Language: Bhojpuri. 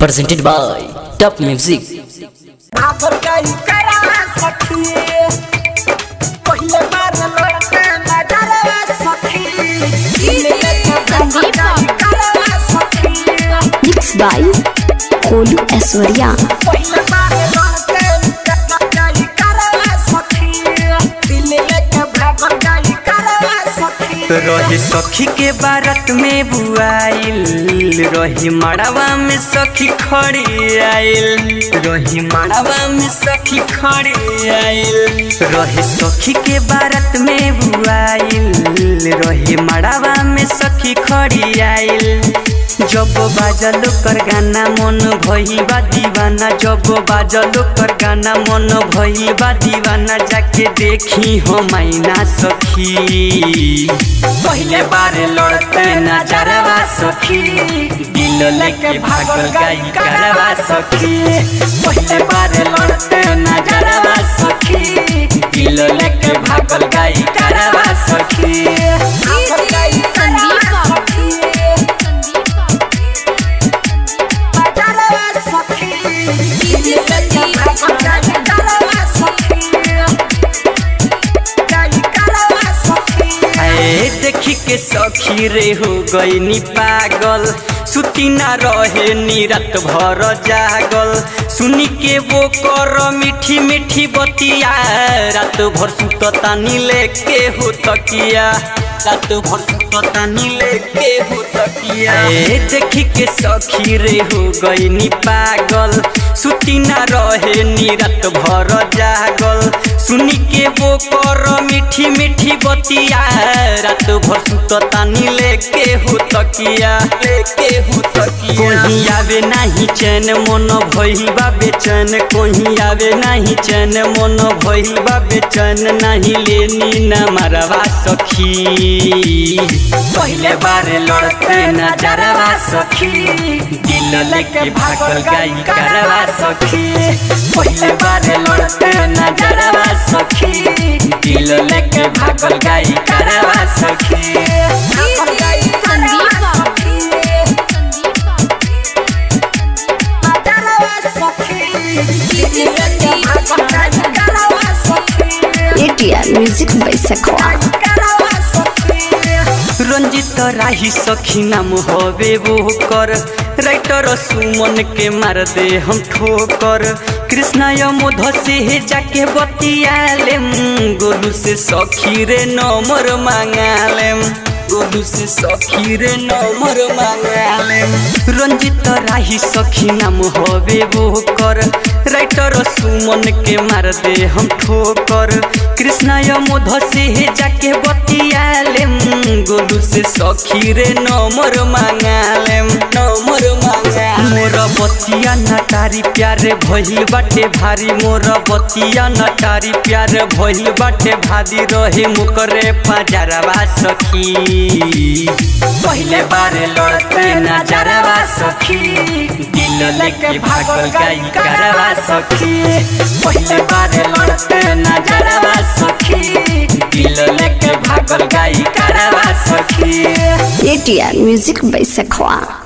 presented by Top Music. आबर गई करा सखी पहले बार लड़के नजरवा सखी संदीप करा सखी मिक्स बाय कोलू ऐश्वर्या पहले बार लड़के गई करा सखी दिल लेके भागल गई करा सखी रही सखी के बारत में बुआइल रही मड़वा में सखी खड़ी आइल रही मड़वा में सखी खड़ी आइल रही सखी के बारत में बुआइल रही मड़वा में सखी खड़ी आइल जब बाजल कर गाना मन भई बा दीवाना जब बाजल कर गाना मन भई बा दीवाना जाके देखी हो मैना सखी पहले बार लड़ते नजरवा सखी दिल लेके भागल गई करवा सखी पहले बार लड़ते नजरवा सखी दिल लेके भागल गई करवा सखी आबर गई करा सखी नजरवा सखी दिल लेके भागल गई करा सखी गई करा सखी ए देखी के सखी रे हो गई नी पागल सुती ना रहे नी रात भर जागल सुनी के वो कर मीठी मीठी बतिया रात भर सुतता नी लेके हो तकिया रात भर सुतता नी लेके हो तकिया ए देखी के सखी रे हो गई नी पागल सुती ना रहे नी रात भर जागल सुनी के वो कर मीठी मीठी बतिया रात भर सुतता नी लेके हो तकिया लेके हो तकिया कोही आवे नाही चैन मन भई बा बेचैन कोही आवे नाही चैन मन भई बा बेचैन नाही लेनी न मरवा सखी पहले बार लड़ते नजरवा सखी दिल लेके भागल गई करवा सखी पहले बार लड़ते नजरवा सखी दिल लेके भागल गई करवा सखी आबर गई करा सखी नजरवा सखी दिल लेके भागल गई करा सखी एटीआर म्यूजिक बाय सखवा करा सखी रंजित राही सखी नाम होवे वो कर राइटर सुमन के मार दे हम ठोकर कृष्णा यमोध से जाके बतिया लेम गोलू से सखी रे नंबर मांगा लेम गोलू से सखी रे नंबर मांगा लेम रंजित राही सखी नाम होवे वो कर राइटर सुमन के मार दे हम ठोकर कृष्णा यमोध से जाके बतिया लेम गोलू से सखी रे नंबर मांगा लेम नंबर मांगा मोर बतिया नटारी प्यारे भइल बाटे भारी मोर बतिया नटारी प्यारे भइल बाटे भारी रहे मुकरे पजरवा सखी पहले बार लड़ते नजरवा सखी दिल लेके भागल गई करवा सखी पहले बार लड़ते नजरवा सखी दिल लेके भागल गई करवा सखी एटीआर म्यूजिक बाय सखवा